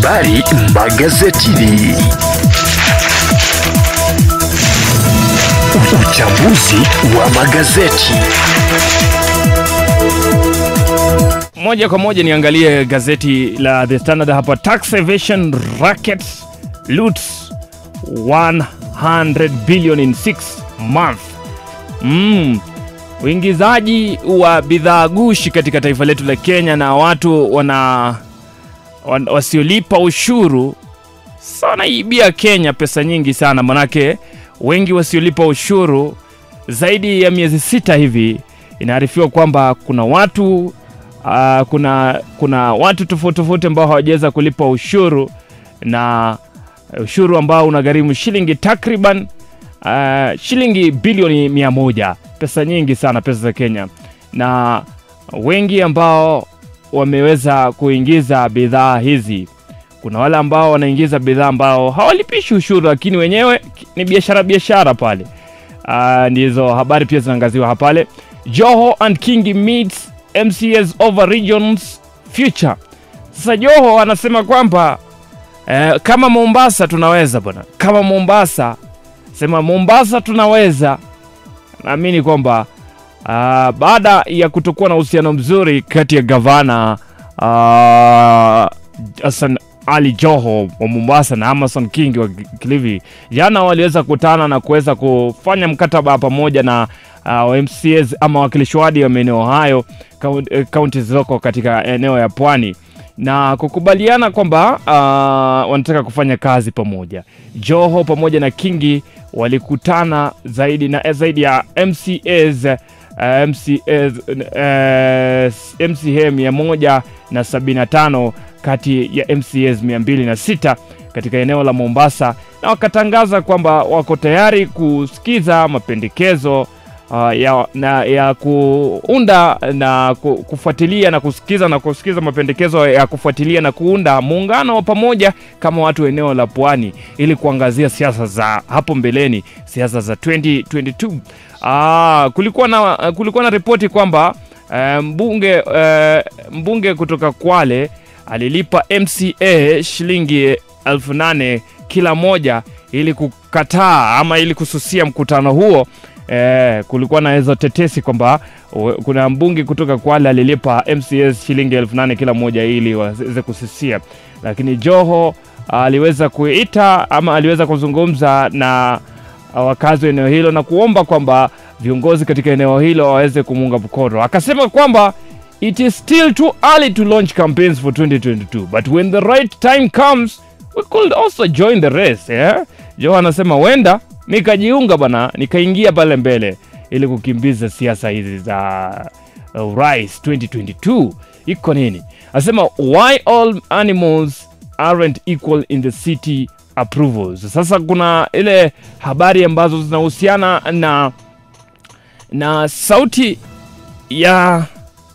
Habari magazetini. Uchambuzi wa magazeti. Moja kwa moja niangalie gazeti la The Standard hapa. Tax evasion rackets loots 100 billion in 6 month. Mm. Uingizaji wa bidhaa gushi katika taifa letu la Kenya na watu wana wan- wasiolipa ushuru sana ibia Kenya pesa nyingi sana, manake wengi wasiolipa ushuru zaidi ya miezi sita hivi, inaarifiwa kwamba kuna watu uh, kuna kuna watu tofauti tofauti ambao hawajaweza kulipa ushuru na ushuru ambao unagharimu shilingi takriban uh, shilingi bilioni mia moja pesa nyingi sana pesa za Kenya na wengi ambao wameweza kuingiza bidhaa hizi kuna wale ambao wanaingiza bidhaa ambao hawalipishi ushuru lakini wenyewe ni biashara biashara pale uh, ndizo habari pia zinaangaziwa hapale joho and kingi meets mcs over regions future sasa joho anasema kwamba eh, kama mombasa tunaweza bwana kama mombasa sema mombasa tunaweza naamini kwamba uh, baada ya kutokuwa na uhusiano mzuri kati ya gavana uh, Hassan Ali Joho wa Mombasa na Amason King wa Kilifi jana waliweza kukutana na kuweza kufanya mkataba pamoja na uh, MCAs ama wakilishi wadi wa maeneo hayo kaun- eh, kaunti zilizoko katika eneo ya pwani na kukubaliana kwamba uh, wanataka kufanya kazi pamoja. Joho pamoja na Kingi walikutana zaidi na zaidi ya MCAs uh, MCAs uh, MCA mia moja na sabini na tano kati ya MCAs mia mbili na sita katika eneo la Mombasa na wakatangaza kwamba wako tayari kusikiza mapendekezo uh, ya, na, ya kuunda na ku- kufuatilia na kusikiza na kusikiza mapendekezo ya kufuatilia na kuunda muungano wa pamoja kama watu wa eneo la pwani ili kuangazia siasa za hapo mbeleni, siasa za 2022. Ah, kulikuwa na kulikuwa na ripoti kwamba eh, mbunge eh, mbunge kutoka Kwale alilipa MCA shilingi elfu nane kila moja ili kukataa ama ili kususia mkutano huo. Eh, kulikuwa na hizo tetesi kwamba we- kuna mbunge kutoka Kwale alilipa MCS shilingi elfu nane kila moja ili waweze kususia, lakini Joho aliweza kuita ama aliweza kuzungumza na wakazi wa eneo hilo na kuomba kwamba viongozi katika eneo hilo waweze kumuunga mkono. Akasema kwamba it is still too early to launch campaigns for 2022 but when the right time comes we could also join the race yeah? Joe anasema wenda nikajiunga bana nikaingia pale mbele ili kukimbiza siasa hizi za uh, urais 2022 iko nini anasema why all animals aren't equal in the city approvals sasa kuna ile habari ambazo zinahusiana na na sauti ya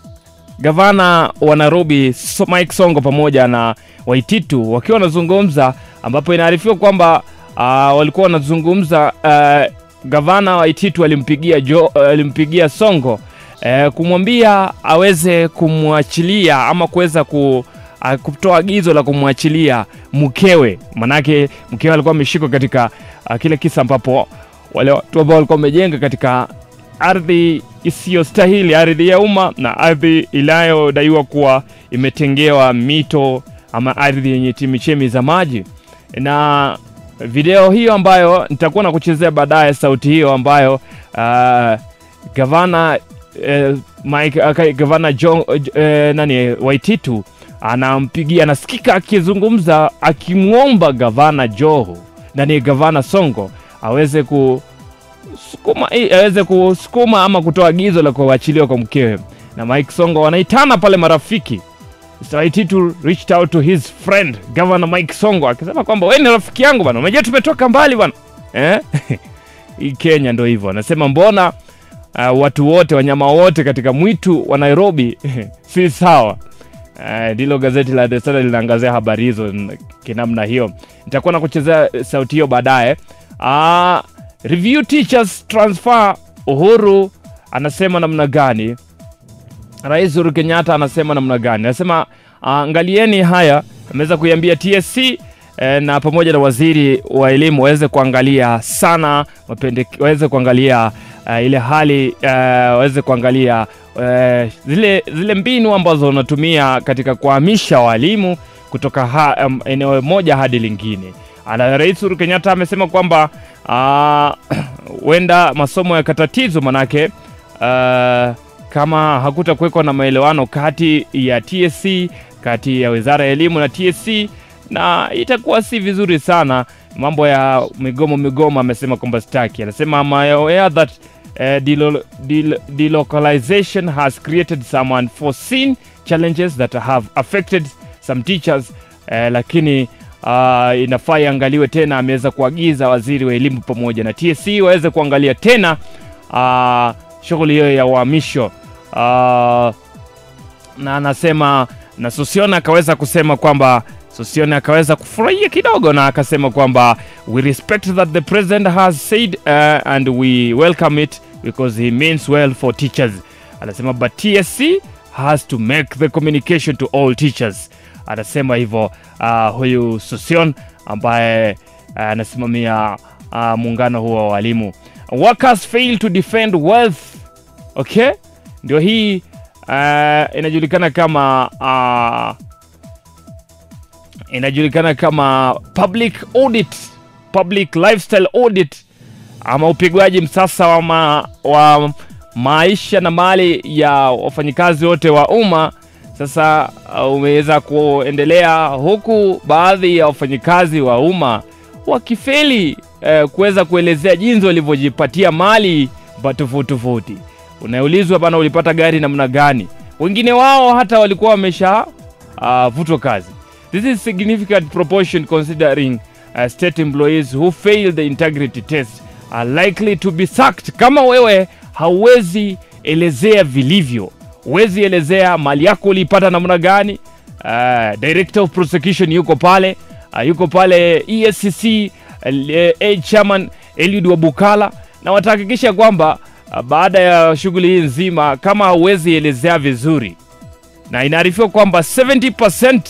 gavana wa Nairobi so Mike Songo pamoja na Waititu wakiwa wanazungumza, ambapo inaarifiwa kwamba uh, walikuwa wanazungumza uh, gavana Waititu alimpigia jo, uh, alimpigia Songo uh, kumwambia aweze kumwachilia ama kuweza ku uh, kutoa agizo la kumwachilia mkewe, manake mkewe alikuwa ameshikwa katika uh, kile kisa ambapo wale watu ambao walikuwa wamejenga katika ardhi isiyostahili, ardhi ya umma na ardhi inayodaiwa kuwa imetengewa mito ama ardhi yenye chemichemi za maji. Na video hiyo ambayo nitakuwa na kuchezea baadaye, sauti hiyo ambayo uh, gavana eh, Mike, okay, gavana John, eh, nani Waititu anampigia, anasikika akizungumza akimwomba gavana Joho nani gavana Songo aweze ku sukuma eh, aweze kusukuma ama kutoa agizo la kuachiliwa kwa mkewe na Mike Songo wanaitana pale marafiki Mr. Waititu reached out to his friend Governor Mike Songo akisema kwamba wewe ni rafiki yangu bana, unajua tumetoka mbali bana eh? Hii Kenya ndo hivyo, anasema mbona uh, watu wote wanyama wote katika mwitu wa Nairobi si sawa. Eh, ndilo gazeti la The Standard linaangazia habari hizo n- kinamna hiyo. Nitakuwa na kuchezea sauti hiyo baadaye. Ah, review teachers transfer Uhuru anasema namna gani? Rais Uhuru Kenyatta anasema namna gani? Anasema uh, angalieni haya ameweza kuiambia TSC eh, na pamoja na waziri wa elimu waweze kuangalia sana mapendeke, waweze kuangalia uh, ile hali uh, waweze kuangalia uh, zile, zile mbinu ambazo wanatumia katika kuhamisha walimu kutoka ha, um, eneo moja hadi lingine. Ana Rais Uhuru Kenyatta amesema kwamba huenda uh, masomo yakatatizwa manake uh, kama hakutakuwekwa na maelewano kati ya TSC kati ya Wizara ya Elimu na TSC na itakuwa si vizuri sana. Mambo ya migomo migomo, amesema kwamba staki. Anasema I'm aware that uh, delo- del- delocalization has created some unforeseen challenges that have affected some teachers uh, lakini uh, inafaa iangaliwe tena. Ameweza kuagiza waziri wa elimu pamoja na TSC waweze kuangalia tena uh, shughuli hiyo ya uhamisho uh, na anasema na Sosiona akaweza kusema kwamba Sosiona akaweza kufurahia kidogo na akasema kwamba we respect that the president has said uh, and we welcome it because he means well for teachers. Anasema but TSC has to make the communication to all teachers. Anasema hivyo uh, huyu Sosion ambaye uh, anasimamia uh, muungano huo wa walimu. Workers fail to defend wealth. Okay, ndio hii uh, inajulikana kama uh, inajulikana kama public audit, public lifestyle audit ama upigwaji msasa wa, ma, wa maisha na mali ya wafanyikazi wote wa umma. Sasa uh, umeweza kuendelea huku baadhi ya wafanyikazi wa umma wakifeli eh, kuweza kuelezea jinsi walivyojipatia mali ba- tofauti tofauti. Unaulizwa bana, ulipata gari namna gani? Wengine wao hata walikuwa wamesha uh, vutwa kazi. This is significant proportion considering uh, state employees who fail the integrity test are likely to be sacked. Kama wewe hauwezi elezea vilivyo, huwezi elezea mali yako uliipata namna gani, uh, director of prosecution yuko pale uh, yuko pale ESCC uh, eh, chairman Eliud Wabukala, na watahakikisha kwamba uh, baada ya shughuli hii nzima, kama hauwezi elezea vizuri, na inaarifiwa kwamba 70%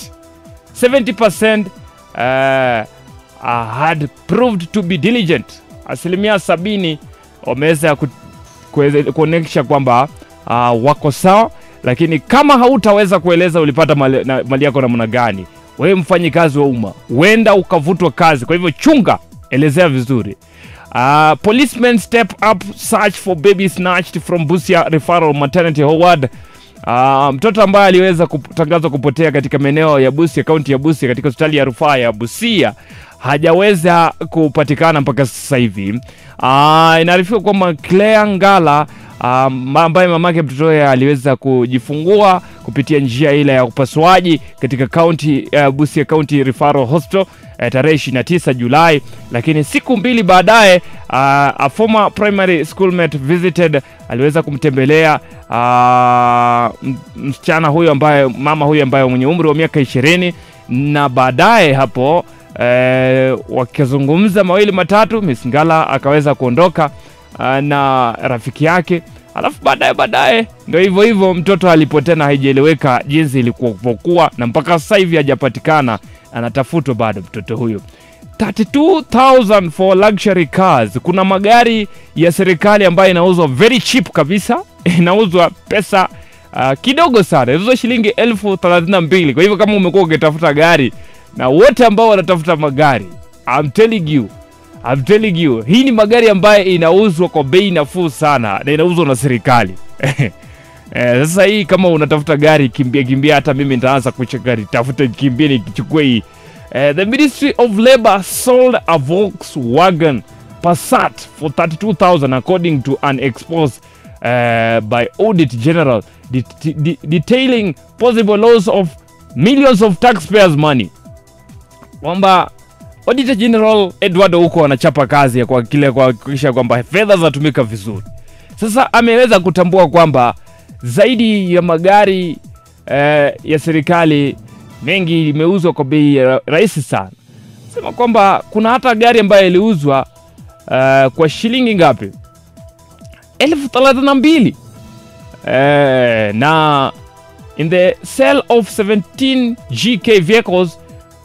70% uh, uh, had proved to be diligent. Asilimia sabini wameweza ku- kuweze- kuonyesha kwamba uh, wako sawa, lakini kama hautaweza kueleza ulipata mali, na, mali yako namna gani, wewe mfanyi kazi wa umma, huenda ukavutwa kazi. Kwa hivyo chunga, elezea vizuri. Uh, policemen step up search for baby snatched from Busia Referral Maternity Ward. Uh, mtoto ambaye aliweza kutangazwa kupotea katika maeneo ya Busia, kaunti ya Busia, katika hospitali ya rufaa ya Busia hajaweza kupatikana mpaka sasa hivi. Uh, inaarifiwa kwamba Claire Ngala um, ambaye mamake mtoto huyo aliweza kujifungua kupitia njia ile ya upasuaji katika kaunti uh, Busia County Referral Hospital uh, tarehe 29 Julai, lakini siku mbili baadaye uh, a former primary schoolmate visited aliweza kumtembelea uh, m- msichana huyo ambaye mama huyo ambaye mwenye umri wa miaka ishirini na baadaye hapo eh, wakizungumza mawili matatu, Miss Ngala akaweza kuondoka uh, na rafiki yake, alafu baadaye baadaye ndio hivyo hivyo, mtoto alipotea na haijaeleweka jinsi ilikuwa, na mpaka sasa hivi hajapatikana, anatafutwa bado mtoto huyo. 32000 for luxury cars. Kuna magari ya serikali ambayo inauzwa very cheap kabisa, inauzwa pesa uh, kidogo sana, inauzwa shilingi elfu thelathini na mbili. Kwa hivyo kama umekuwa ukitafuta gari na wote ambao wanatafuta magari, I'm telling you I'm telling you, hii ni magari ambayo inauzwa kwa bei nafuu sana na inauzwa na serikali. Eh, sasa hii kama unatafuta gari kimbia kimbia, hata mimi nitaanza kucheka gari, tafuta kimbia nikichukue hii. Eh, the Ministry of Labor sold a Volkswagen Passat for 32,000 according to an expose uh, by Audit General det- de- detailing possible loss of millions of taxpayers money kwamba Auditor General Edward huko anachapa kazi ya kwa kile kuhakikisha kwamba fedha zinatumika vizuri. Sasa ameweza kutambua kwamba zaidi ya magari eh, ya serikali mengi imeuzwa kwa bei ya rahisi sana. Sema kwamba kuna hata gari ambayo iliuzwa eh, kwa shilingi ngapi? elfu thelathini na mbili eh, na in the sale of 17 GK vehicles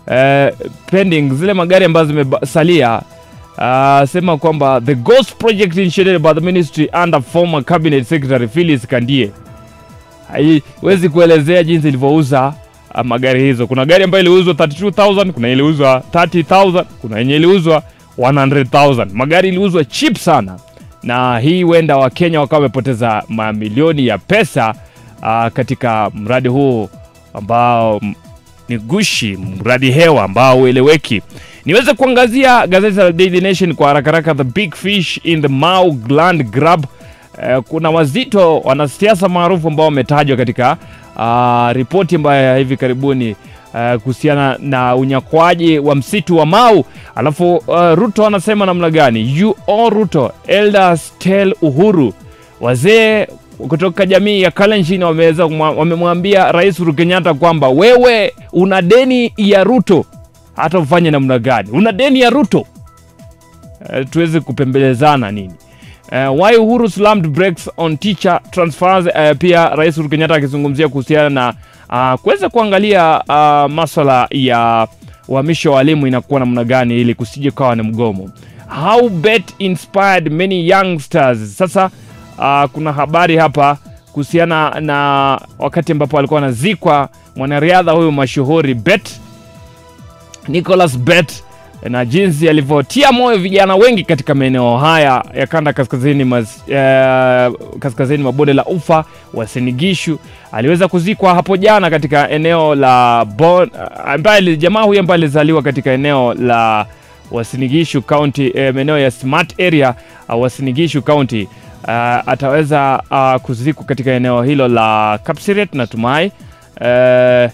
eh, pending zile magari ambazo zimesalia uh, sema kwamba the ghost project initiated by the ministry under former cabinet secretary Phyllis Kandie haiwezi kuelezea jinsi ilivyouza uh, magari hizo. Kuna gari ambayo iliuzwa 32000 kuna iliuzwa 30000 kuna yenye iliuzwa 100000 magari iliuzwa cheap sana, na hii huenda Wakenya wakawa wamepoteza mamilioni ya pesa uh, katika mradi huu ambao m- ni gushi, mradi hewa ambao ueleweki. Niweze kuangazia gazeti la Daily Nation kwa haraka haraka, the big fish in the Mau land grab. Eh, kuna wazito wanasiasa maarufu ambao wametajwa katika uh, ripoti ambayo ya hivi karibuni uh, kuhusiana na unyakwaji wa msitu wa Mau. Alafu uh, Ruto anasema namna gani? You all Ruto, elders tell Uhuru. Wazee kutoka jamii ya Kalenjin wameweza kumwa- wamemwambia Rais Uhuru Kenyatta kwamba wewe una deni ya Ruto, hata ufanye namna gani, una deni ya Ruto. Uh, tuweze kupembelezana nini? Uh, why Uhuru slammed brakes on teacher transfers. Uh, pia Rais Uhuru Kenyatta akizungumzia kuhusiana na uh, kuweza kuangalia uh, maswala ya uhamisho wa walimu inakuwa namna gani ili kusije kawa ni mgomo. How bet inspired many youngsters. Sasa uh, kuna habari hapa kuhusiana na wakati ambapo alikuwa anazikwa mwanariadha huyu mashuhuri Bet Nicholas Bet na jinsi alivyotia moyo vijana wengi katika maeneo haya ya kanda kaskazini, mas, eh, kaskazini mwa bonde la ufa wa Sinigishu. Aliweza kuzikwa hapo jana katika eneo la bon, ambaye jamaa huyu ambaye alizaliwa katika eneo la Wasinigishu County, eh, maeneo ya smart area uh, Wasinigishu County. Uh, ataweza uh, kuzikwa katika eneo hilo la Kapsiret natumai uh,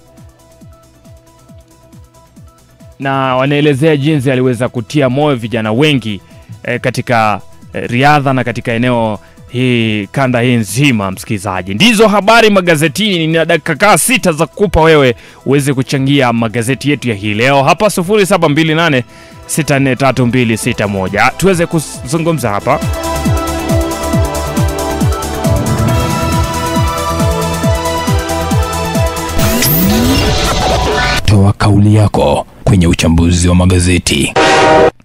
na wanaelezea jinsi aliweza kutia moyo vijana wengi eh, katika eh, riadha na katika eneo hii kanda hii nzima. Msikilizaji, ndizo habari magazetini. Nina dakika kaa sita za kukupa wewe uweze kuchangia magazeti yetu ya hii leo hapa 0728 643261 tuweze kuzungumza hapa. Toa kauli yako kwenye uchambuzi wa magazeti.